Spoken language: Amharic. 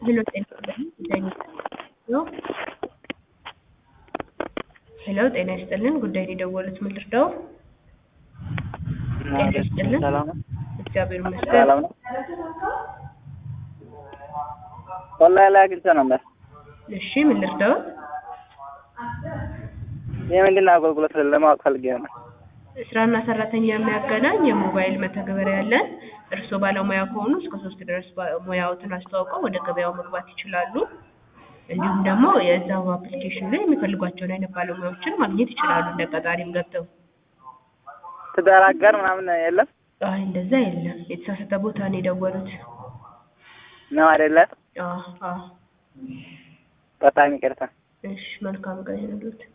ሄሎ ጤና ይስጥልኝ ጉዳይ ነው ሄሎ ጤና ይስጥልን ጉዳይ ነው የደወሉት ምን ልርዳው? ጤና ይስጥልን ሰላም ነው። እግዚአብሔር ይመስገን ሰላም ነው። ኦንላይን ላይ አግኝቼ ነበር። እሺ ምን ልርዳው? የምንድን ነው አገልግሎት ለማወቅ ፈልጌ ነው። ስራና ሰራተኛ የሚያገናኝ የሞባይል መተግበሪያ ያለን እርስዎ ባለሙያ ከሆኑ እስከ ሶስት ድረስ ባ- ሙያዎትን አስተዋውቀው ወደ ገበያው መግባት ይችላሉ። እንዲሁም ደግሞ የዛው አፕሊኬሽን ላይ የሚፈልጓቸውን አይነት ባለሙያዎችን ማግኘት ይችላሉ። እንደ ቀጣሪም ገብተው ትዳር አጋር ምናምን የለም አይ እንደዛ የለም። የተሳሳተ ቦታ ነው የደወሉት። ነው አይደለ? አዎ አዎ። በጣም ይቅርታ። እሺ መልካም ቀን ይሁንልዎት።